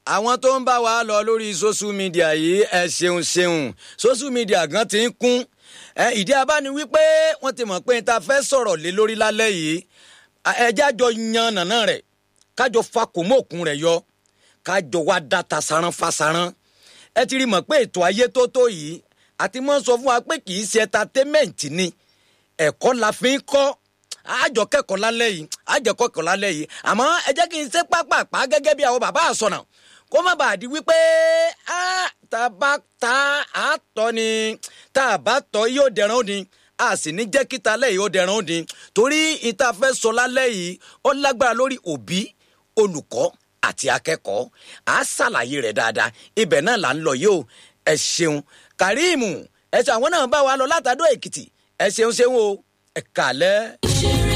àwọn tó ń bá wa lọ lórí social media yìí ẹ ṣeun ṣeun social media gan ti ń kún ìdí abá ni wípé wọ́n ti mọ̀ pé n ta fẹ́ sọ̀rọ̀ lé lórí lálẹ́ yìí ẹjẹ́ àjọ yan nàná rẹ̀ kájọ fa kòmóòkun rẹ̀ yọ kájọ wá dáta saran fa saran ẹ ti rí mọ̀ pé ètò ayé tó tó yìí àti mọ́ sọ fún wa pé kì í ṣe entertainment ni ẹ̀kọ́ la fi ń kọ́ àjọ kẹ́kọ̀ọ́ lálẹ́ yìí àjọ kẹ́kọ̀ọ́ lálẹ́ yìí àmọ́ ẹ jẹ́ kí n ṣe pápápá gẹ́gẹ́ bí àwọn bàbá àsọnà kó má bàa di wípé tá a bá ta àtọ́ ni tá a bá tọ́ yóò dẹran ó ni a sì ní jẹ́ kíta lẹ́yìn ó dẹran ó ni torí ìta fẹ́ sọ lálẹ́ yìí ó lágbára lórí òbí olùkọ́ àti akẹ́kọ̀ọ́ à á ṣàlàyé rẹ̀ dáadáa ibẹ̀ náà là ń lọ yìí o ẹ ṣeun Karim ẹ ṣe àwọn náà bá wa lọ látàdó Èkìtì ẹ ṣeun ṣeun o ẹ kàlẹ́.